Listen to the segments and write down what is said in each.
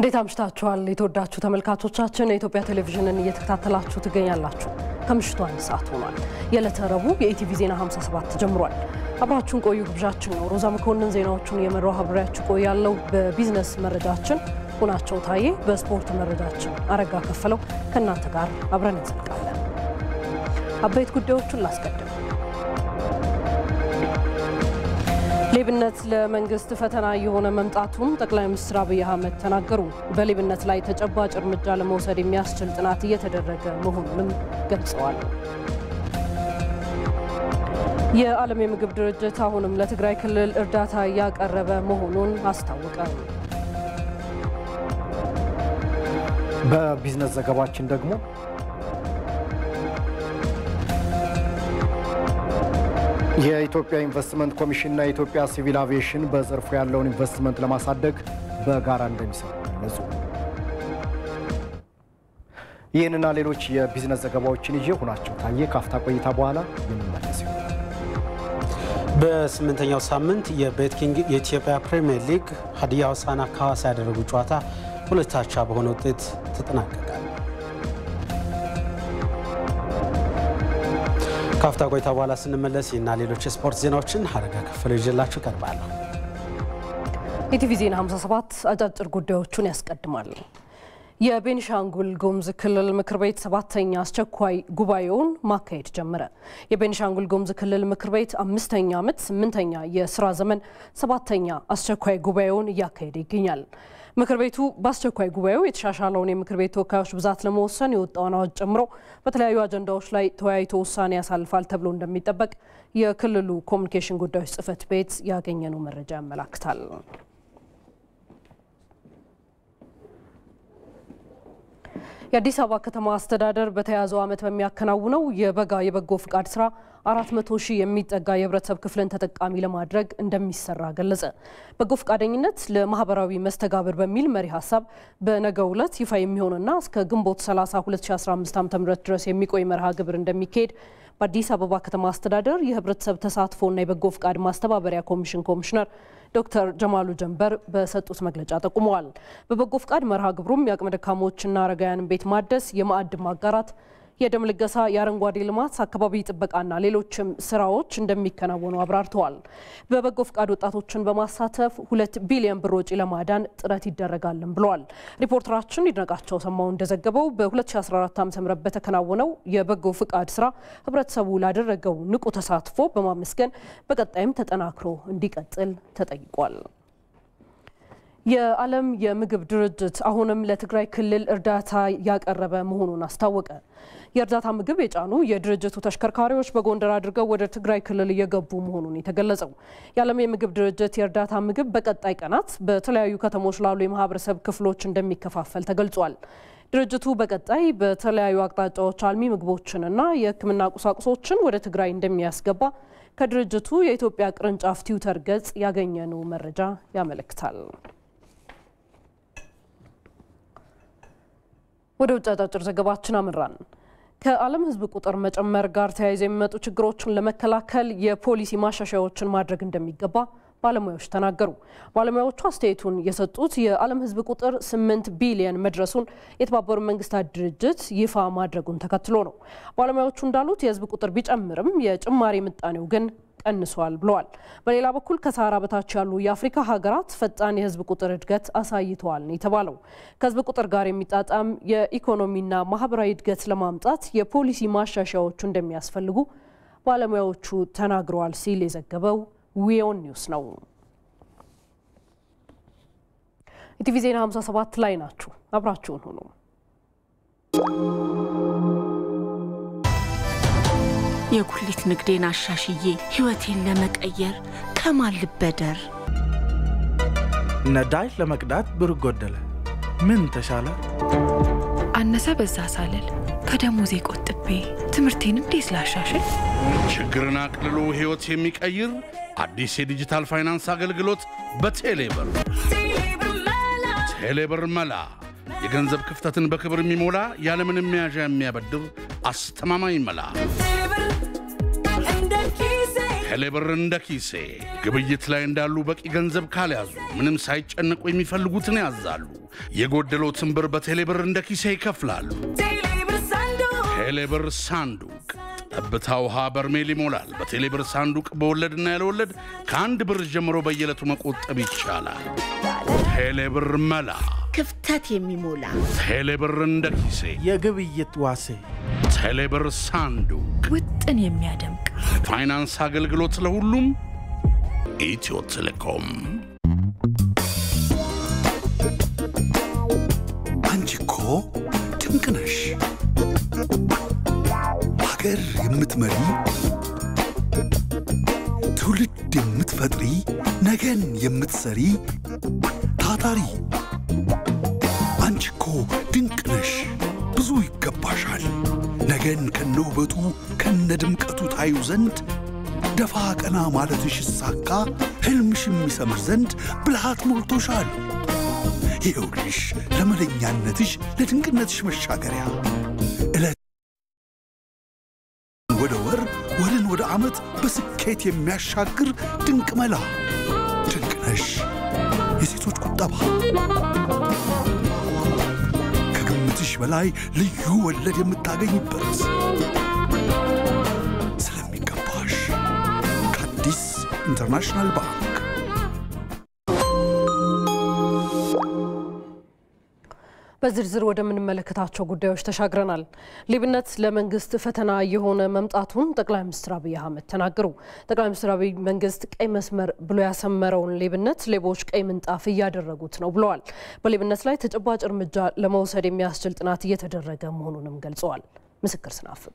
እንዴት አምሽታችኋል? የተወዳችሁ ተመልካቾቻችን የኢትዮጵያ ቴሌቪዥንን እየተከታተላችሁ ትገኛላችሁ። ከምሽቱ አንድ ሰዓት ሆኗል። የዕለተ ረቡዕ የኢቲቪ ዜና 57 ጀምሯል። አብራችሁን ቆዩ ግብዣችን ነው። ሮዛ መኮንን ዜናዎቹን የመራው አብሬያችሁ ቆያለሁ። በቢዝነስ መረጃችን ሁናቸው ታዬ፣ በስፖርት መረጃችን አረጋ ከፈለው ከእናንተ ጋር አብረን እንዘልቃለን። አበይት ጉዳዮቹን ላስቀድም። ሌብነት ለመንግስት ፈተና የሆነ መምጣቱን ጠቅላይ ሚኒስትር አብይ አህመድ ተናገሩ። በሌብነት ላይ ተጨባጭ እርምጃ ለመውሰድ የሚያስችል ጥናት እየተደረገ መሆኑንም ገልጸዋል። የዓለም የምግብ ድርጅት አሁንም ለትግራይ ክልል እርዳታ እያቀረበ መሆኑን አስታወቀ። በቢዝነስ ዘገባችን ደግሞ የኢትዮጵያ ኢንቨስትመንት ኮሚሽንና የኢትዮጵያ ሲቪል አቪዬሽን በዘርፉ ያለውን ኢንቨስትመንት ለማሳደግ በጋራ እንደሚሰሩ ገለጹ። ይህንና ሌሎች የቢዝነስ ዘገባዎችን ይዤ ሁናቸው ታየ ካፍታ ቆይታ በኋላ የምንመለስ ይሆናል። በስምንተኛው ሳምንት የቤትኪንግ የኢትዮጵያ ፕሪምየር ሊግ ሀዲያ ሆሳዕና ከሐዋሳ ያደረጉ ጨዋታ ሁለት አቻ በሆነ ውጤት ተጠናቀቃል። ካፍታ ቆይታ በኋላ ስንመለስ ይህና ሌሎች የስፖርት ዜናዎችን ሀረጋ ከፈለ ይዤላችሁ ቀርባለሁ። ኢቲቪ ዜና 57 አጫጭር ጉዳዮቹን ያስቀድማል። የቤኒሻንጉል ጉሙዝ ክልል ምክር ቤት ሰባተኛ አስቸኳይ ጉባኤውን ማካሄድ ጀመረ። የቤኒሻንጉል ጉሙዝ ክልል ምክር ቤት አምስተኛ ዓመት ስምንተኛ የስራ ዘመን ሰባተኛ አስቸኳይ ጉባኤውን እያካሄደ ይገኛል። ምክር ቤቱ በአስቸኳይ ጉባኤው የተሻሻለውን የምክር ቤት ተወካዮች ብዛት ለመወሰን የወጣውን አዋጅ ጨምሮ በተለያዩ አጀንዳዎች ላይ ተወያይቶ ውሳኔ ያሳልፋል ተብሎ እንደሚጠበቅ የክልሉ ኮሚኒኬሽን ጉዳዮች ጽሕፈት ቤት ያገኘነው መረጃ ያመላክታል። የአዲስ አበባ ከተማ አስተዳደር በተያዘው ዓመት በሚያከናውነው የበጋ የበጎ ፍቃድ ስራ 400 ሺህ የሚጠጋ የህብረተሰብ ክፍልን ተጠቃሚ ለማድረግ እንደሚሰራ ገለጸ። በጎ ፈቃደኝነት ለማህበራዊ መስተጋብር በሚል መሪ ሀሳብ በነገው ዕለት ይፋ የሚሆንና እስከ ግንቦት 30 2015 ዓ.ም ድረስ የሚቆይ መርሃ ግብር እንደሚካሄድ በአዲስ አበባ ከተማ አስተዳደር የህብረተሰብ ተሳትፎና የበጎ ፍቃድ ማስተባበሪያ ኮሚሽን ኮሚሽነር ዶክተር ጀማሉ ጀንበር በሰጡት መግለጫ ጠቁመዋል። በበጎ ፍቃድ መርሃ ግብሩም የአቅመ ደካሞችና አረጋውያንን ቤት ማደስ፣ የማዕድ ማጋራት የደም ልገሳ፣ የአረንጓዴ ልማት፣ አካባቢ ጥበቃና ሌሎችም ስራዎች እንደሚከናወኑ አብራርተዋል። በበጎ ፍቃድ ወጣቶችን በማሳተፍ ሁለት ቢሊዮን ብር ወጪ ለማዳን ጥረት ይደረጋልን ብለዋል። ሪፖርተራችን ይድነቃቸው ሰማው እንደዘገበው በ2014 ዓ ም በተከናወነው የበጎ ፍቃድ ስራ ህብረተሰቡ ላደረገው ንቁ ተሳትፎ በማመስገን በቀጣይም ተጠናክሮ እንዲቀጥል ተጠይቋል። የዓለም የምግብ ድርጅት አሁንም ለትግራይ ክልል እርዳታ ያቀረበ መሆኑን አስታወቀ። የእርዳታ ምግብ የጫኑ የድርጅቱ ተሽከርካሪዎች በጎንደር አድርገው ወደ ትግራይ ክልል እየገቡ መሆኑን የተገለጸው የዓለም የምግብ ድርጅት የእርዳታ ምግብ በቀጣይ ቀናት በተለያዩ ከተሞች ላሉ የማህበረሰብ ክፍሎች እንደሚከፋፈል ተገልጿል። ድርጅቱ በቀጣይ በተለያዩ አቅጣጫዎች አልሚ ምግቦችንና የሕክምና ቁሳቁሶችን ወደ ትግራይ እንደሚያስገባ ከድርጅቱ የኢትዮጵያ ቅርንጫፍ ትዊተር ገጽ ያገኘነው መረጃ ያመለክታል። ወደ ውጭ አጫጭር ዘገባችን አምራን። ከዓለም ሕዝብ ቁጥር መጨመር ጋር ተያይዘው የሚመጡ ችግሮችን ለመከላከል የፖሊሲ ማሻሻያዎችን ማድረግ እንደሚገባ ባለሙያዎች ተናገሩ። ባለሙያዎቹ አስተያየቱን የሰጡት የዓለም ሕዝብ ቁጥር ስምንት ቢሊየን መድረሱን የተባበሩት መንግስታት ድርጅት ይፋ ማድረጉን ተከትሎ ነው። ባለሙያዎቹ እንዳሉት የሕዝብ ቁጥር ቢጨምርም የጭማሪ ምጣኔው ግን ቀንሷል ብለዋል። በሌላ በኩል ከሰሃራ በታች ያሉ የአፍሪካ ሀገራት ፈጣን የህዝብ ቁጥር እድገት አሳይተዋል ነው የተባለው። ከህዝብ ቁጥር ጋር የሚጣጣም የኢኮኖሚና ማህበራዊ እድገት ለማምጣት የፖሊሲ ማሻሻያዎቹ እንደሚያስፈልጉ ባለሙያዎቹ ተናግረዋል ሲል የዘገበው ዊዮን ኒውስ ነው። ኢቲቪ ዜና 57 ላይ ናችሁ። አብራችሁን ሁኑ። የጉሊት ንግዴን አሻሽዬ ህይወቴን ለመቀየር ከማን ልበደር? ነዳጅ ለመቅዳት ብር ጎደለ፣ ምን ተሻለ? አነሰ በዛ ሳልል ከደሞዜ ቆጥቤ ትምህርቴን እንዴት ላሻሽል? ችግርን አቅልሎ ሕይወት የሚቀይር አዲስ የዲጂታል ፋይናንስ አገልግሎት በቴሌብር ቴሌብር መላ የገንዘብ ክፍተትን በክብር የሚሞላ ያለምንም መያዣ የሚያበድር አስተማማኝ መላ ቴሌብር እንደ ኪሴ ግብይት ላይ እንዳሉ በቂ ገንዘብ ካልያዙ ምንም ሳይጨነቁ የሚፈልጉትን ያዛሉ። የጎደሎትን ብር በቴሌብር እንደ ኪሴ ይከፍላሉ። ቴሌብር ሳንዱቅ ጠብታ ውሃ በርሜል ይሞላል። በቴሌብር ሳንዱቅ በወለድና ያለወለድ ከአንድ ብር ጀምሮ በየዕለቱ መቆጠብ ይቻላል። ቴሌብር መላ ክፍተት የሚሞላ ቴሌብር እንደ ኪሴ የግብይት ዋሴ ቴሌብር ሳንዱቅ ውጥን የሚያደምቅ ፋይናንስ አገልግሎት ለሁሉም ኢትዮ ቴሌኮም። አንቺ እኮ ድንቅ ነሽ! ሀገር የምትመሪ ትውልድ የምትፈጥሪ ነገን የምትሰሪ ታታሪ አንቺ እኮ ድንቅ ነሽ! ብዙ ይገባሻል። ነገን ከነ ውበቱ ከነ ድምቀቱ ታዩ ዘንድ ደፋ ቀና ማለትሽ ይሳካ ሕልምሽ የሚሰምር ዘንድ ብልሃት ሞልቶሻል። ይኸውልሽ ለመለኛነትሽ ለድንቅነትሽ መሻገሪያ ዕለት ወደ ወር ወርን ወደ ዓመት በስኬት የሚያሻግር ድንቅ መላ ድንቅ ነሽ የሴቶች ቁጠባ ከግምትሽ በላይ ልዩ ወለድ የምታገኝበት ስለሚገባሽ ከአዲስ ኢንተርናሽናል ባንክ በዝርዝር ወደምንመለከታቸው ጉዳዮች ተሻግረናል። ሌብነት ለመንግስት ፈተና የሆነ መምጣቱን ጠቅላይ ሚኒስትር አብይ አህመድ ተናገሩ። ጠቅላይ ሚኒስትር አብይ መንግስት ቀይ መስመር ብሎ ያሰመረውን ሌብነት ሌቦች ቀይ ምንጣፍ እያደረጉት ነው ብለዋል። በሌብነት ላይ ተጨባጭ እርምጃ ለመውሰድ የሚያስችል ጥናት እየተደረገ መሆኑንም ገልጸዋል። ምስክር ስናፍቅ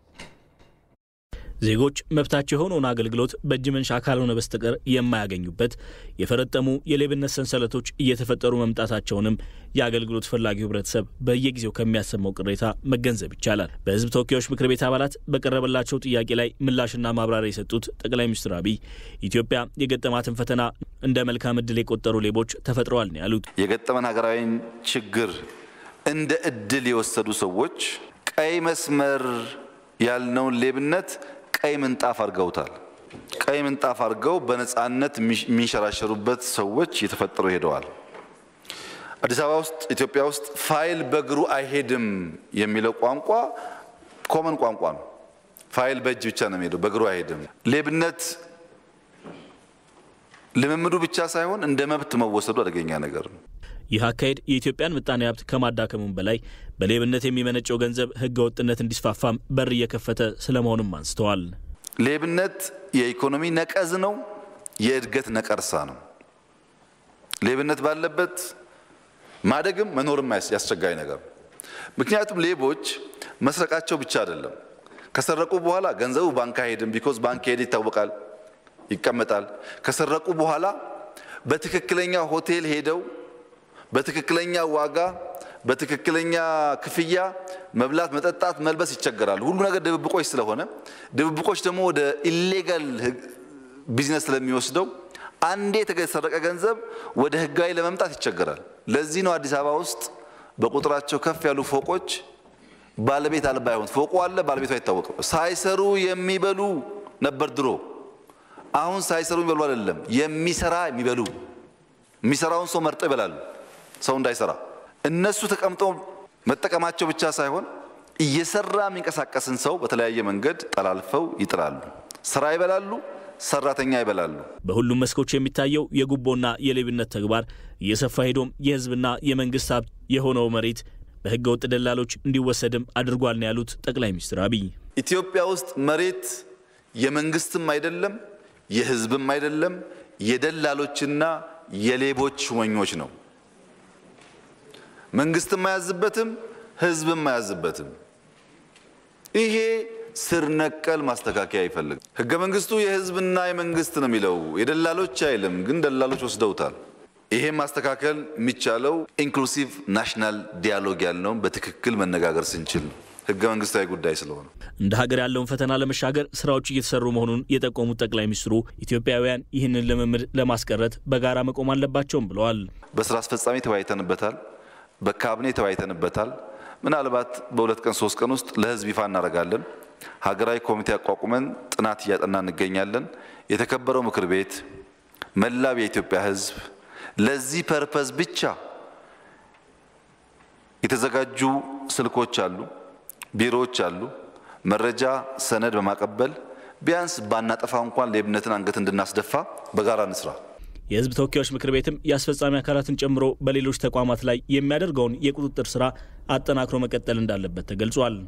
ዜጎች መብታቸው የሆነውን አገልግሎት በእጅ መንሻ ካልሆነ በስተቀር የማያገኙበት የፈረጠሙ የሌብነት ሰንሰለቶች እየተፈጠሩ መምጣታቸውንም የአገልግሎት ፈላጊው ህብረተሰብ በየጊዜው ከሚያሰማው ቅሬታ መገንዘብ ይቻላል። በህዝብ ተወካዮች ምክር ቤት አባላት በቀረበላቸው ጥያቄ ላይ ምላሽና ማብራሪያ የሰጡት ጠቅላይ ሚኒስትር አብይ ኢትዮጵያ የገጠማትን ፈተና እንደ መልካም እድል የቆጠሩ ሌቦች ተፈጥረዋል ነው ያሉት። የገጠመን ሀገራዊን ችግር እንደ እድል የወሰዱ ሰዎች ቀይ መስመር ያልነውን ሌብነት ቀይ ምንጣፍ አድርገውታል። ቀይ ምንጣፍ አድርገው በነፃነት የሚንሸራሸሩበት ሰዎች እየተፈጠሩ ሄደዋል። አዲስ አበባ ውስጥ ኢትዮጵያ ውስጥ ፋይል በእግሩ አይሄድም የሚለው ቋንቋ ኮመን ቋንቋ ነው። ፋይል በእጅ ብቻ ነው የሚሄደው፣ በእግሩ አይሄድም። ሌብነት ልምምዱ ብቻ ሳይሆን እንደ መብት መወሰዱ አደገኛ ነገር ነው። ይህ አካሄድ የኢትዮጵያን ምጣኔ ሀብት ከማዳከሙም በላይ በሌብነት የሚመነጨው ገንዘብ ህገ ወጥነት እንዲስፋፋም በር እየከፈተ ስለመሆኑም አንስተዋል። ሌብነት የኢኮኖሚ ነቀዝ ነው፣ የእድገት ነቀርሳ ነው። ሌብነት ባለበት ማደግም መኖርም ያስቸጋሪ ነገር ነው። ምክንያቱም ሌቦች መስረቃቸው ብቻ አይደለም። ከሰረቁ በኋላ ገንዘቡ ባንክ አይሄድም። ቢኮዝ ባንክ ሄደ ይታወቃል፣ ይቀመጣል። ከሰረቁ በኋላ በትክክለኛ ሆቴል ሄደው በትክክለኛ ዋጋ በትክክለኛ ክፍያ መብላት፣ መጠጣት፣ መልበስ ይቸገራሉ። ሁሉ ነገር ድብብቆች ስለሆነ ድብብቆች ደግሞ ወደ ኢሌጋል ቢዝነስ ስለሚወስደው አንዴ የተሰረቀ ገንዘብ ወደ ህጋዊ ለመምጣት ይቸገራል። ለዚህ ነው አዲስ አበባ ውስጥ በቁጥራቸው ከፍ ያሉ ፎቆች ባለቤት አልባ ይሆን። ፎቁ አለ፣ ባለቤቱ አይታወቅም። ሳይሰሩ የሚበሉ ነበር ድሮ። አሁን ሳይሰሩ የሚበሉ አይደለም፣ የሚሰራ የሚበሉ የሚሰራውን ሰው መርጠው ይበላሉ ሰው እንዳይሰራ እነሱ ተቀምጠው መጠቀማቸው ብቻ ሳይሆን እየሰራ የሚንቀሳቀስን ሰው በተለያየ መንገድ ጠላልፈው ይጥላሉ። ስራ ይበላሉ፣ ሰራተኛ ይበላሉ። በሁሉም መስኮች የሚታየው የጉቦና የሌብነት ተግባር እየሰፋ ሄዶም የህዝብና የመንግስት ሀብት የሆነው መሬት በህገ ወጥ ደላሎች እንዲወሰድም አድርጓል ነው ያሉት ጠቅላይ ሚኒስትር አብይ። ኢትዮጵያ ውስጥ መሬት የመንግስትም አይደለም የህዝብም አይደለም የደላሎችና የሌቦች ሹመኞች ነው። መንግስትም አያዝበትም፣ ህዝብም አያዝበትም። ይሄ ስር ነቀል ማስተካከያ ይፈልግ። ህገ መንግስቱ የህዝብና የመንግስት ነው የሚለው የደላሎች አይልም፣ ግን ደላሎች ወስደውታል። ይሄ ማስተካከል የሚቻለው ኢንክሉሲቭ ናሽናል ዲያሎግ ያልነውም በትክክል መነጋገር ስንችል ነው። ህገ መንግስታዊ ጉዳይ ስለሆነ እንደ ሀገር ያለውን ፈተና ለመሻገር ስራዎች እየተሰሩ መሆኑን የጠቆሙት ጠቅላይ ሚኒስትሩ ኢትዮጵያውያን ይህንን ልምምድ ለማስቀረት በጋራ መቆም አለባቸውም ብለዋል። በስራ አስፈጻሚ ተወያይተንበታል። በካቢኔ ተወያይተንበታል። ምናልባት በሁለት ቀን ሶስት ቀን ውስጥ ለህዝብ ይፋ እናደርጋለን። ሀገራዊ ኮሚቴ አቋቁመን ጥናት እያጠና እንገኛለን። የተከበረው ምክር ቤት መላው የኢትዮጵያ ሕዝብ ለዚህ ፐርፐዝ ብቻ የተዘጋጁ ስልኮች አሉ፣ ቢሮዎች አሉ። መረጃ ሰነድ በማቀበል ቢያንስ ባናጠፋ እንኳን ሌብነትን አንገት እንድናስደፋ በጋራ እንስራ። የህዝብ ተወካዮች ምክር ቤትም የአስፈጻሚ አካላትን ጨምሮ በሌሎች ተቋማት ላይ የሚያደርገውን የቁጥጥር ስራ አጠናክሮ መቀጠል እንዳለበት ተገልጿል።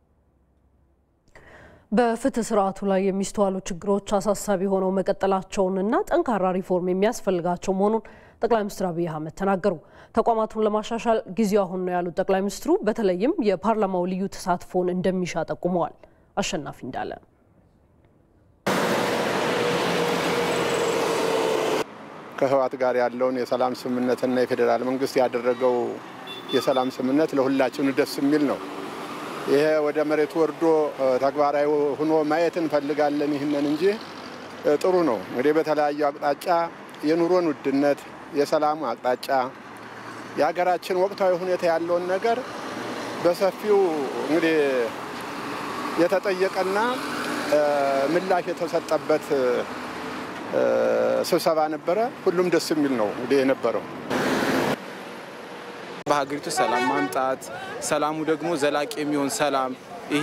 በፍትህ ስርዓቱ ላይ የሚስተዋሉ ችግሮች አሳሳቢ ሆነው መቀጠላቸውንና ጠንካራ ሪፎርም የሚያስፈልጋቸው መሆኑን ጠቅላይ ሚኒስትር አብይ አህመድ ተናገሩ። ተቋማቱን ለማሻሻል ጊዜው አሁን ነው ያሉት ጠቅላይ ሚኒስትሩ በተለይም የፓርላማው ልዩ ተሳትፎን እንደሚሻ ጠቁመዋል። አሸናፊ እንዳለ ከህወሓት ጋር ያለውን የሰላም ስምምነትና የፌዴራል መንግስት ያደረገው የሰላም ስምምነት ለሁላችን ደስ የሚል ነው። ይሄ ወደ መሬት ወርዶ ተግባራዊ ሆኖ ማየት እንፈልጋለን ይህንን እንጂ ጥሩ ነው። እንግዲህ በተለያዩ አቅጣጫ የኑሮን ውድነት፣ የሰላም አቅጣጫ፣ የሀገራችን ወቅታዊ ሁኔታ ያለውን ነገር በሰፊው እንግዲህ የተጠየቀና ምላሽ የተሰጠበት ስብሰባ ነበረ። ሁሉም ደስ የሚል ነው እንግዲህ የነበረው። በሀገሪቱ ሰላም ማምጣት ሰላሙ ደግሞ ዘላቂ የሚሆን ሰላም ይህ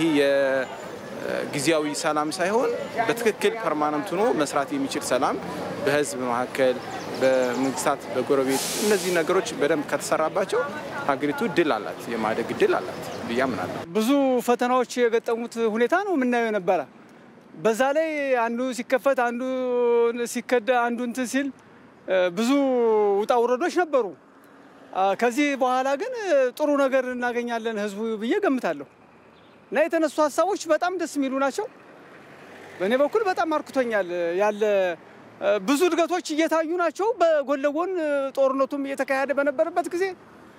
የጊዜያዊ ሰላም ሳይሆን በትክክል ፐርማነንት ሆኖ መስራት የሚችል ሰላም በህዝብ መካከል፣ በመንግስታት፣ በጎረቤት እነዚህ ነገሮች በደንብ ከተሰራባቸው ሀገሪቱ ድል አላት፣ የማደግ ድል አላት ብዬ አምናለሁ። ብዙ ፈተናዎች የገጠሙት ሁኔታ ነው የምናየው ነበረ። በዛ ላይ አንዱ ሲከፈት አንዱ ሲከዳ አንዱ እንትን ሲል ብዙ ውጣ ውረዶች ነበሩ። ከዚህ በኋላ ግን ጥሩ ነገር እናገኛለን ህዝቡ ብዬ ገምታለሁ እና የተነሱ ሀሳቦች በጣም ደስ የሚሉ ናቸው። በእኔ በኩል በጣም አርክቶኛል። ያለ ብዙ እድገቶች እየታዩ ናቸው። በጎን ለጎን ጦርነቱም እየተካሄደ በነበረበት ጊዜ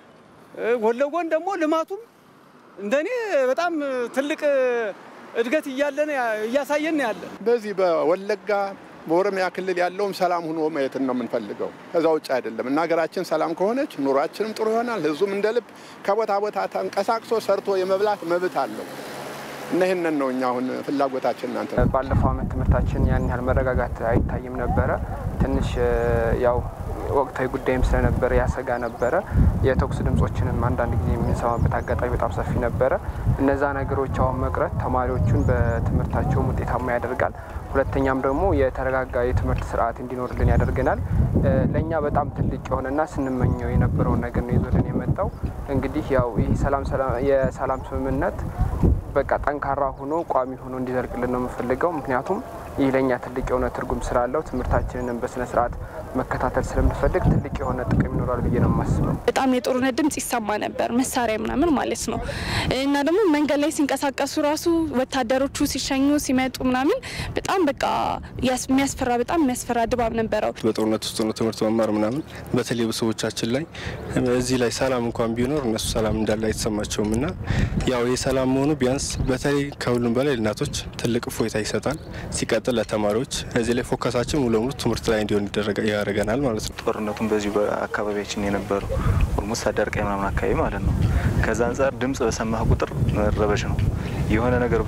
ጎን ለጎን ደግሞ ልማቱም እንደኔ በጣም ትልቅ እድገት እያለን እያሳየን ያለ በዚህ በወለጋ በኦሮሚያ ክልል ያለውም ሰላም ሆኖ ማየትን ነው የምንፈልገው። ከዛ ውጭ አይደለም እና ሀገራችን ሰላም ከሆነች ኑሯችንም ጥሩ ይሆናል። ህዝቡም እንደ ልብ ከቦታ ቦታ ተንቀሳቅሶ ሰርቶ የመብላት መብት አለው እና ይህንን ነው እኛ አሁን ፍላጎታችን። እናንተ ባለፈው ዓመት ትምህርታችን ያን ያህል መረጋጋት አይታይም ነበረ። ትንሽ ያው ወቅታዊ ጉዳይም ስለነበረ ያሰጋ ነበረ። የተኩስ ድምጾችንም አንዳንድ ጊዜ የምንሰማበት አጋጣሚ በጣም ሰፊ ነበረ። እነዛ ነገሮች አሁን መቅረት ተማሪዎቹን በትምህርታቸውም ውጤታማ ያደርጋል። ሁለተኛም ደግሞ የተረጋጋ የትምህርት ስርዓት እንዲኖርልን ያደርገናል። ለእኛ በጣም ትልቅ የሆነና ስንመኘው የነበረውን ነገር ነው ይዞልን የመጣው። እንግዲህ ያው ይህ የሰላም ስምምነት በቃ ጠንካራ ሆኖ ቋሚ ሆኖ እንዲዘልቅልን ነው የምፈልገው። ምክንያቱም ይህ ለእኛ ትልቅ የሆነ ትርጉም ስላለው ትምህርታችንንም በስነ ስርዓት መከታተል ስለምንፈልግ ትልቅ የሆነ ጥቅም ይኖራል ብዬ ነው የማስበው። በጣም የጦርነት ድምጽ ይሰማ ነበር፣ መሳሪያ ምናምን ማለት ነው። እና ደግሞ መንገድ ላይ ሲንቀሳቀሱ ራሱ ወታደሮቹ ሲሸኙ ሲመጡ ምናምን በጣም በቃ የሚያስፈራ በጣም የሚያስፈራ ድባብ ነበረው። በጦርነት ውስጥ ነው ትምህርት መማር ምናምን በተለይ ቤተሰቦቻችን ላይ እዚህ ላይ ሰላም እንኳን ቢኖር እነሱ ሰላም እንዳለ አይሰማቸውም እና ያው የሰላም መሆኑ ቢያንስ በተለይ ከሁሉም በላይ እናቶች ትልቅ እፎይታ ይሰጣል። ሲቀጥል ለተማሪዎች እዚህ ላይ ፎከሳችን ሙሉ ለሙሉ ትምህርት ላይ እንዲሆን ያደርገናል ማለት ነው። ጦርነቱን በዚሁ በአካባቢያችን የነበረው ኦልሞስት አዳርቃይ ምናምን አካባቢ ማለት ነው። ከዛ አንጻር ድምጽ በሰማህ ቁጥር መረበሽ ነው። የሆነ ነገር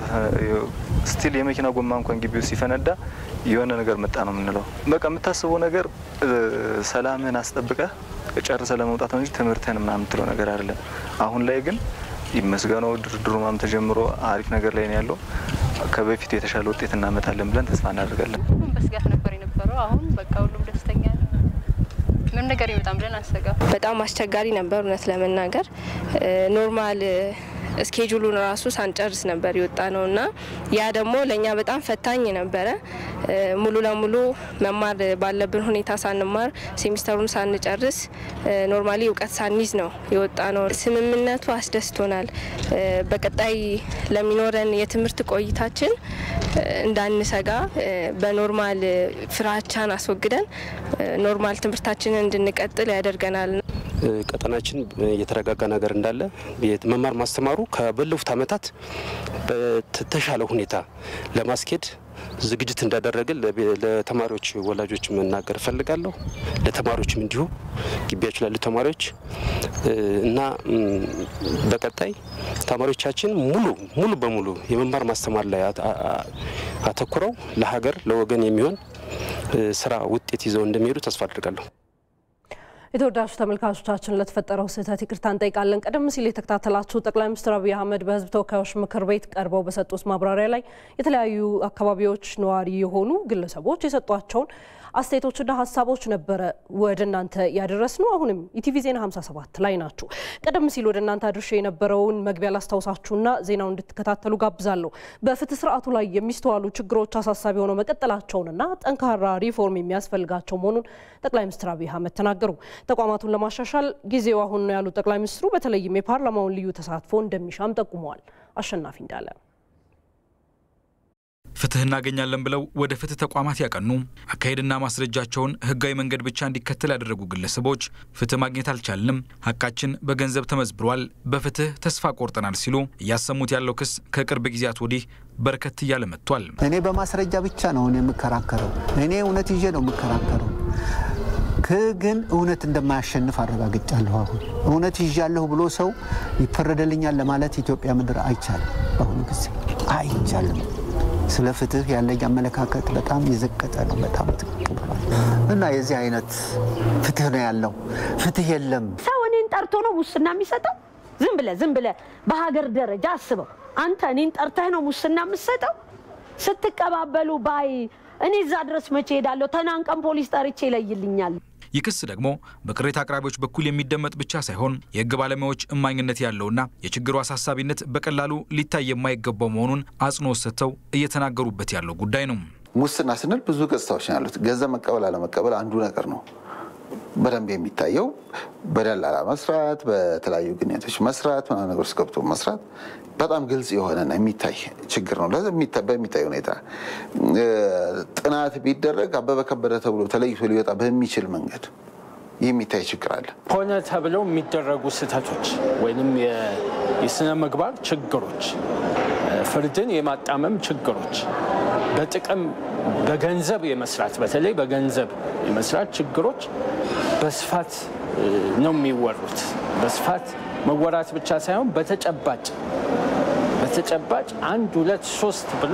ስቲል የመኪና ጎማ እንኳን ግቢ ውስጥ ሲፈነዳ የሆነ ነገር መጣ ነው የምንለው። በቃ የምታስበው ነገር ሰላምህን አስጠብቀህ ጨርሰ ለመውጣት ነው እንጂ ትምህርትህን ምናምን የምትለው ነገር አይደለም። አሁን ላይ ግን ይመስገነው ድርድሩ ምናምን ተጀምሮ አሪፍ ነገር ላይ ነው ያለው። ከበፊቱ የተሻለ ውጤት እናመጣለን ብለን ተስፋ እናደርጋለን። ሁሉም በስጋት ነበር የነበረው። አሁን በቃ ሁሉም ደስተኛ ነው። ምንም ነገር ይመጣም ብለን አሰጋ በጣም አስቸጋሪ ነበር እውነት ለመናገር ኖርማል ስኬጁሉን ራሱ ሳንጨርስ ነበር የወጣ ነው እና ያ ደግሞ ለእኛ በጣም ፈታኝ ነበረ። ሙሉ ለሙሉ መማር ባለብን ሁኔታ ሳንማር ሴሚስተሩን ሳንጨርስ ኖርማሊ እውቀት ሳንይዝ ነው የወጣ ነው። ስምምነቱ አስደስቶናል። በቀጣይ ለሚኖረን የትምህርት ቆይታችን እንዳንሰጋ በኖርማል ፍራቻን አስወግደን ኖርማል ትምህርታችንን እንድንቀጥል ያደርገናል። ቀጠናችን የተረጋጋ ነገር እንዳለ መማር ማስተማሩ ከባለፉት ዓመታት በተሻለ ሁኔታ ለማስኬድ ዝግጅት እንዳደረግን ለተማሪዎች ወላጆች መናገር እፈልጋለሁ። ለተማሪዎችም እንዲሁ ግቢያቸው ላሉ ተማሪዎች እና በቀጣይ ተማሪዎቻችን ሙሉ ሙሉ በሙሉ የመማር ማስተማር ላይ አተኩረው ለሀገር ለወገን የሚሆን ስራ ውጤት ይዘው እንደሚሄዱ ተስፋ አድርጋለሁ። የተወዳጁ ተመልካቾቻችን ለተፈጠረው ስህተት ይቅርታ እንጠይቃለን። ቀደም ሲል የተከታተላችሁ ጠቅላይ ሚኒስትር አብይ አህመድ በሕዝብ ተወካዮች ምክር ቤት ቀርበው በሰጡት ማብራሪያ ላይ የተለያዩ አካባቢዎች ነዋሪ የሆኑ ግለሰቦች የሰጧቸውን አስተያየቶችና ሀሳቦች ነበረ ወደ እናንተ ያደረስ ነው። አሁንም ኢቲቪ ዜና 57 ላይ ናችሁ። ቀደም ሲል ወደ እናንተ አድርሼ የነበረውን መግቢያ ላስታውሳችሁና ዜናውን እንድትከታተሉ ጋብዛለሁ። በፍትህ ስርዓቱ ላይ የሚስተዋሉ ችግሮች አሳሳቢ ሆነው መቀጠላቸውንና ጠንካራ ሪፎርም የሚያስፈልጋቸው መሆኑን ጠቅላይ ሚኒስትር አብይ አህመድ ተናገሩ። ተቋማቱን ለማሻሻል ጊዜው አሁን ነው ያሉት ጠቅላይ ሚኒስትሩ በተለይም የፓርላማውን ልዩ ተሳትፎ እንደሚሻም ጠቁመዋል። አሸናፊ እንዳለ ፍትህ እናገኛለን ብለው ወደ ፍትህ ተቋማት ያቀኑ አካሄድና ማስረጃቸውን ህጋዊ መንገድ ብቻ እንዲከተል ያደረጉ ግለሰቦች ፍትህ ማግኘት አልቻልንም፣ ሀቃችን በገንዘብ ተመዝብሯል፣ በፍትህ ተስፋ ቆርጠናል ሲሉ እያሰሙት ያለው ክስ ከቅርብ ጊዜያት ወዲህ በርከት እያለ መጥቷል። እኔ በማስረጃ ብቻ ነው የምከራከረው። እኔ እውነት ይዤ ነው የምከራከረው። ግን እውነት እንደማያሸንፍ አረጋግጫለሁ። አሁን እውነት ይዣለሁ ብሎ ሰው ይፈረደልኛል ለማለት ኢትዮጵያ ምድር አይቻልም። በአሁኑ ጊዜ አይቻልም። ስለ ፍትህ ያለኝ አመለካከት በጣም የዘቀጠ ነው። በጣም ትክክ ብሏል እና የዚህ አይነት ፍትህ ነው ያለው። ፍትህ የለም። ሰው እኔን ጠርቶ ነው ሙስና የሚሰጠው? ዝም ብለህ ዝም ብለህ በሀገር ደረጃ አስበው። አንተ እኔን ጠርተህ ነው ሙስና የምትሰጠው? ስትቀባበሉ ባይ እኔ እዛ ድረስ መቼ ሄዳለሁ? ተናንቀን ፖሊስ ጠርቼ ይለይልኛል። ይህ ክስ ደግሞ በቅሬታ አቅራቢዎች በኩል የሚደመጥ ብቻ ሳይሆን የሕግ ባለሙያዎች እማኝነት ያለውና የችግሩ አሳሳቢነት በቀላሉ ሊታይ የማይገባው መሆኑን አጽንኦት ሰጥተው እየተናገሩበት ያለው ጉዳይ ነው። ሙስና ስንል ብዙ ገጽታዎች ነው ያሉት። ገንዘብ መቀበል አለመቀበል አንዱ ነገር ነው። በደንብ የሚታየው በደላላ መስራት፣ በተለያዩ ግንኙነቶች መስራት፣ ምናምን ነገር ውስጥ ገብቶ መስራት በጣም ግልጽ የሆነና የሚታይ ችግር ነው። በሚታይ ሁኔታ ጥናት ቢደረግ አበበ ከበደ ተብሎ ተለይቶ ሊወጣ በሚችል መንገድ የሚታይ ችግር አለ። ሆነ ተብለው የሚደረጉ ስህተቶች ወይም የስነ ምግባር ችግሮች፣ ፍርድን የማጣመም ችግሮች፣ በጥቅም በገንዘብ የመስራት በተለይ በገንዘብ የመስራት ችግሮች በስፋት ነው የሚወሩት። በስፋት መወራት ብቻ ሳይሆን በተጨባጭ በተጨባጭ አንድ ሁለት ሶስት ብሎ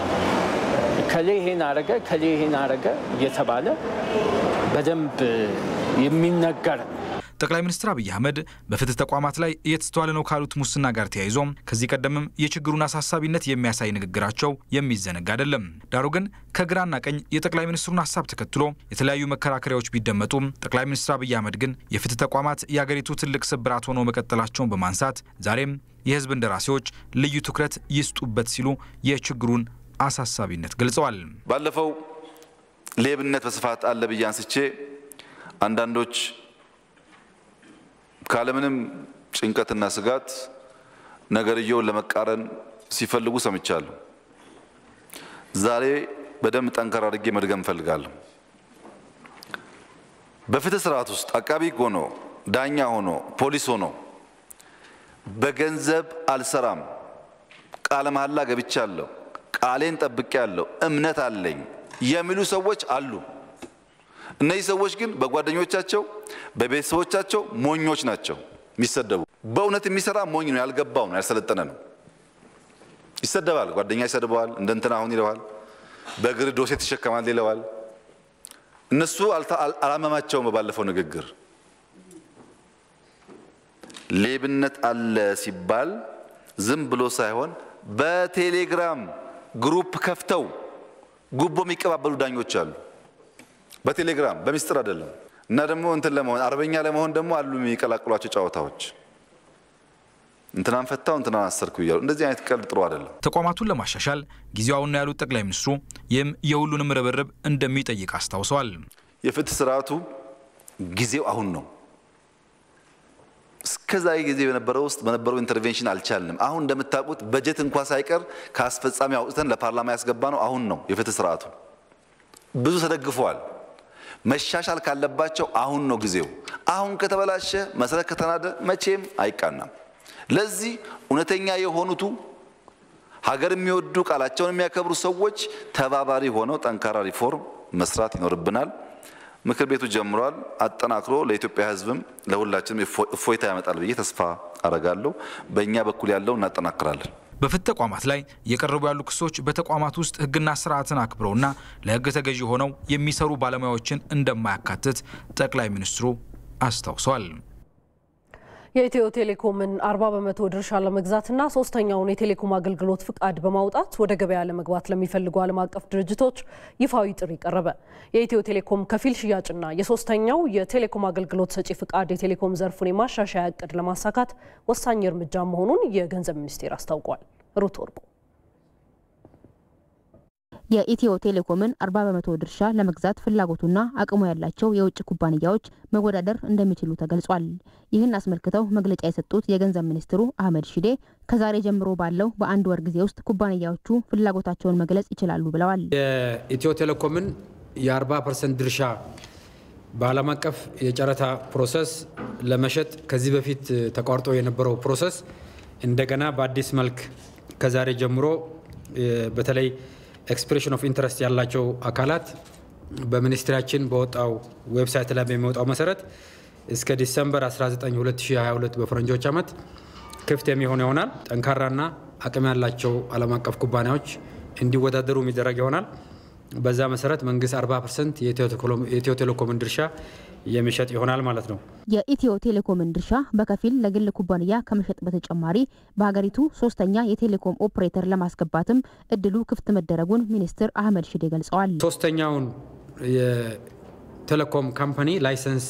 ከሌ ይሄን አረገ ከሌ ይሄን አረገ እየተባለ በደንብ የሚነገር ነው። ጠቅላይ ሚኒስትር አብይ አህመድ በፍትህ ተቋማት ላይ እየተስተዋለ ነው ካሉት ሙስና ጋር ተያይዞም ከዚህ ቀደምም የችግሩን አሳሳቢነት የሚያሳይ ንግግራቸው የሚዘነጋ አይደለም። ዳሩ ግን ከግራና ቀኝ የጠቅላይ ሚኒስትሩን ሀሳብ ተከትሎ የተለያዩ መከራከሪያዎች ቢደመጡም ጠቅላይ ሚኒስትር አብይ አህመድ ግን የፍትህ ተቋማት የአገሪቱ ትልቅ ስብራት ሆነው መቀጠላቸውን በማንሳት ዛሬም የህዝብ እንደራሴዎች ልዩ ትኩረት ይስጡበት ሲሉ የችግሩን አሳሳቢነት ገልጸዋል። ባለፈው ሌብነት በስፋት አለ ብዬ አንስቼ አንዳንዶች ካለምንም ጭንቀትና ስጋት ነገርየውን ለመቃረን ሲፈልጉ ሰምቻለሁ። ዛሬ በደንብ ጠንከር አድርጌ መድገም እፈልጋለሁ። በፍትህ ስርዓት ውስጥ አቃቢ ሕግ ሆኖ ዳኛ ሆኖ ፖሊስ ሆኖ በገንዘብ አልሰራም፣ ቃለ መሐላ ገብቻለሁ፣ ቃሌን ጠብቄያለሁ፣ እምነት አለኝ የሚሉ ሰዎች አሉ። እነዚህ ሰዎች ግን በጓደኞቻቸው በቤተሰቦቻቸው ሞኞች ናቸው የሚሰደቡ። በእውነት የሚሰራ ሞኝ ነው፣ ያልገባው ነው፣ ያልሰለጠነ ነው። ይሰደባል፣ ጓደኛ ይሰድበዋል፣ እንደ እንትና አሁን ይለዋል፣ በእግር ዶሴ ትሸከማል ይለዋል። እነሱ አላመማቸውም። በባለፈው ንግግር ሌብነት አለ ሲባል ዝም ብሎ ሳይሆን በቴሌግራም ግሩፕ ከፍተው ጉቦ የሚቀባበሉ ዳኞች አሉ። በቴሌግራም በሚስጥር አይደለም። እና ደግሞ እንትን ለመሆን አርበኛ ለመሆን ደግሞ አሉ የሚቀላቅሏቸው ጨዋታዎች እንትናን ፈታው እንትናን አሰርኩ እያሉ እንደዚህ አይነት ቀልድ ጥሩ አይደለም። ተቋማቱን ለማሻሻል ጊዜው አሁን ነው ያሉት ጠቅላይ ሚኒስትሩ ይህም የሁሉንም ርብርብ እንደሚጠይቅ አስታውሰዋል። የፍትህ ስርዓቱ ጊዜው አሁን ነው። እስከዛ ጊዜ በነበረው ውስጥ በነበረው ኢንተርቬንሽን አልቻልንም። አሁን እንደምታውቁት በጀት እንኳ ሳይቀር ከአስፈጻሚ አውጥተን ለፓርላማ ያስገባ ነው አሁን ነው የፍትህ ስርዓቱ ብዙ ተደግፈዋል። መሻሻል ካለባቸው አሁን ነው ጊዜው። አሁን ከተበላሸ መሰረት ከተናደ መቼም አይቃናም። ለዚህ እውነተኛ የሆኑቱ ሀገር የሚወዱ ቃላቸውን የሚያከብሩ ሰዎች ተባባሪ ሆነው ጠንካራ ሪፎርም መስራት ይኖርብናል። ምክር ቤቱ ጀምሯል። አጠናክሮ ለኢትዮጵያ ሕዝብም ለሁላችንም እፎይታ ያመጣል ብዬ ተስፋ አረጋለሁ። በእኛ በኩል ያለው እናጠናክራለን። በፍትህ ተቋማት ላይ የቀረቡ ያሉ ክሶች በተቋማት ውስጥ ሕግና ስርዓትን አክብረውና ለሕግ ተገዢ ሆነው የሚሰሩ ባለሙያዎችን እንደማያካትት ጠቅላይ ሚኒስትሩ አስታውሰዋል። የኢትዮ ቴሌኮምን 40 በመቶ ድርሻ ለመግዛትና ሶስተኛውን የቴሌኮም አገልግሎት ፍቃድ በማውጣት ወደ ገበያ ለመግባት ለሚፈልጉ ዓለም አቀፍ ድርጅቶች ይፋዊ ጥሪ ቀረበ። የኢትዮ ቴሌኮም ከፊል ሽያጭና የሶስተኛው የቴሌኮም አገልግሎት ሰጪ ፍቃድ የቴሌኮም ዘርፉን የማሻሻያ እቅድ ለማሳካት ወሳኝ እርምጃ መሆኑን የገንዘብ ሚኒስቴር አስታውቋል። ሩት ወርቁ የኢትዮ ቴሌኮምን 40 በመቶ ድርሻ ለመግዛት ፍላጎቱና አቅሙ ያላቸው የውጭ ኩባንያዎች መወዳደር እንደሚችሉ ተገልጿል። ይህን አስመልክተው መግለጫ የሰጡት የገንዘብ ሚኒስትሩ አህመድ ሺዴ ከዛሬ ጀምሮ ባለው በአንድ ወር ጊዜ ውስጥ ኩባንያዎቹ ፍላጎታቸውን መግለጽ ይችላሉ ብለዋል። የኢትዮ ቴሌኮምን የ40 ፐርሰንት ድርሻ በዓለም አቀፍ የጨረታ ፕሮሰስ ለመሸጥ ከዚህ በፊት ተቋርጦ የነበረው ፕሮሰስ እንደገና በአዲስ መልክ ከዛሬ ጀምሮ በተለይ ኤክስፕሬሽን ኦፍ ኢንትረስት ያላቸው አካላት በሚኒስትሪያችን በወጣው ዌብሳይት ላይ በሚወጣው መሰረት እስከ ዲሰምበር 19 2022 በፈረንጆች ዓመት ክፍት የሚሆን ይሆናል። ጠንካራና አቅም ያላቸው ዓለም አቀፍ ኩባንያዎች እንዲወዳደሩ የሚደረግ ይሆናል። በዛ መሰረት መንግስት 40 ፐርሰንት የኢትዮ ቴሌኮምን ድርሻ የሚሸጥ ይሆናል ማለት ነው። የኢትዮ ቴሌኮምን ድርሻ በከፊል ለግል ኩባንያ ከመሸጥ በተጨማሪ በሀገሪቱ ሶስተኛ የቴሌኮም ኦፕሬተር ለማስገባትም እድሉ ክፍት መደረጉን ሚኒስትር አህመድ ሽዴ ገልጸዋል። ሶስተኛውን የቴሌኮም ካምፓኒ ላይሰንስ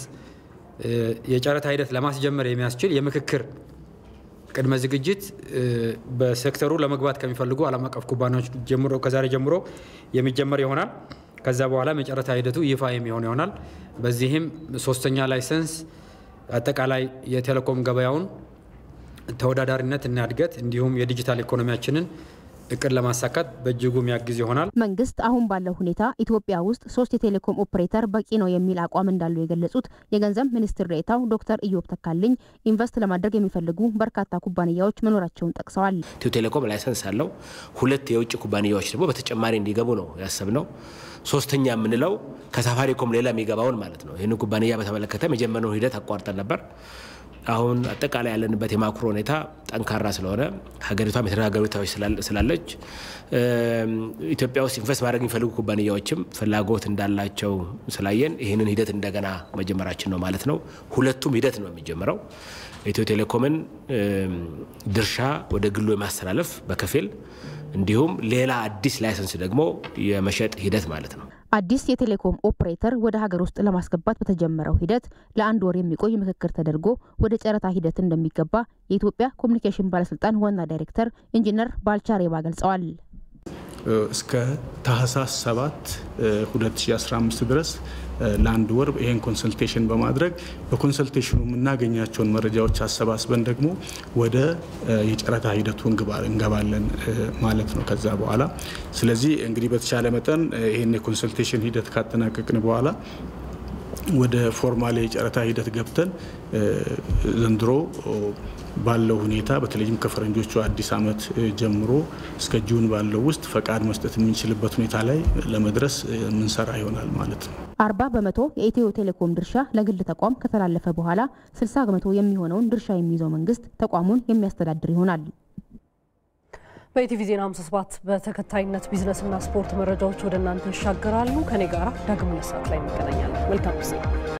የጨረታ ሂደት ለማስጀመር የሚያስችል የምክክር ቅድመ ዝግጅት በሴክተሩ ለመግባት ከሚፈልጉ ዓለም አቀፍ ኩባንያዎች ጀምሮ ከዛሬ ጀምሮ የሚጀመር ይሆናል። ከዛ በኋላም የጨረታ ሂደቱ ይፋ የሚሆን ይሆናል። በዚህም ሶስተኛ ላይሰንስ አጠቃላይ የቴሌኮም ገበያውን ተወዳዳሪነት እና እድገት እንዲሁም የዲጂታል ኢኮኖሚያችንን እቅድ ለማሳካት በእጅጉ የሚያግዝ ይሆናል። መንግስት አሁን ባለው ሁኔታ ኢትዮጵያ ውስጥ ሶስት የቴሌኮም ኦፕሬተር በቂ ነው የሚል አቋም እንዳለው የገለጹት የገንዘብ ሚኒስትር ዴኤታው ዶክተር ኢዮብ ተካልኝ ኢንቨስት ለማድረግ የሚፈልጉ በርካታ ኩባንያዎች መኖራቸውን ጠቅሰዋል። ኢትዮ ቴሌኮም ላይሰንስ አለው። ሁለት የውጭ ኩባንያዎች ደግሞ በተጨማሪ እንዲገቡ ነው ያሰብነው። ሶስተኛ የምንለው ከሳፋሪኮም ሌላ የሚገባውን ማለት ነው። ይህን ኩባንያ በተመለከተ የጀመርነውን ሂደት አቋርጠን ነበር። አሁን አጠቃላይ ያለንበት የማክሮ ሁኔታ ጠንካራ ስለሆነ ሀገሪቷም የተረጋጋ ሁኔታዎች ስላለች ኢትዮጵያ ውስጥ ኢንቨስት ማድረግ የሚፈልጉ ኩባንያዎችም ፍላጎት እንዳላቸው ስላየን ይህንን ሂደት እንደገና መጀመራችን ነው ማለት ነው። ሁለቱም ሂደት ነው የሚጀምረው። ኢትዮ ቴሌኮምን ድርሻ ወደ ግሉ የማስተላለፍ በከፊል እንዲሁም ሌላ አዲስ ላይሰንስ ደግሞ የመሸጥ ሂደት ማለት ነው። አዲስ የቴሌኮም ኦፕሬተር ወደ ሀገር ውስጥ ለማስገባት በተጀመረው ሂደት ለአንድ ወር የሚቆይ ምክክር ተደርጎ ወደ ጨረታ ሂደት እንደሚገባ የኢትዮጵያ ኮሚኒኬሽን ባለስልጣን ዋና ዳይሬክተር ኢንጂነር ባልቻ ሬባ ገልጸዋል። እስከ ታህሳስ 7 2015 ድረስ ለአንድ ወር ይህን ኮንሰልቴሽን በማድረግ በኮንሰልቴሽኑ የምናገኛቸውን መረጃዎች አሰባስበን ደግሞ ወደ የጨረታ ሂደቱ እንገባለን ማለት ነው ከዛ በኋላ። ስለዚህ እንግዲህ በተቻለ መጠን ይህን የኮንሰልቴሽን ሂደት ካጠናቀቅን በኋላ ወደ ፎርማል የጨረታ ሂደት ገብተን ዘንድሮ ባለው ሁኔታ በተለይም ከፈረንጆቹ አዲስ ዓመት ጀምሮ እስከ ጁን ባለው ውስጥ ፈቃድ መስጠት የምንችልበት ሁኔታ ላይ ለመድረስ የምንሰራ ይሆናል ማለት ነው። አርባ በመቶ የኢትዮ ቴሌኮም ድርሻ ለግል ተቋም ከተላለፈ በኋላ ስልሳ በመቶ የሚሆነውን ድርሻ የሚይዘው መንግስት ተቋሙን የሚያስተዳድር ይሆናል። በኢቲቪ ዜና 57 በተከታይነት ቢዝነስና ስፖርት መረጃዎች ወደ እናንተ ይሻገራሉ። ከኔ ጋራ ዳግም ሁለት ሰዓት ላይ እንገናኛለን። መልካም ጊዜ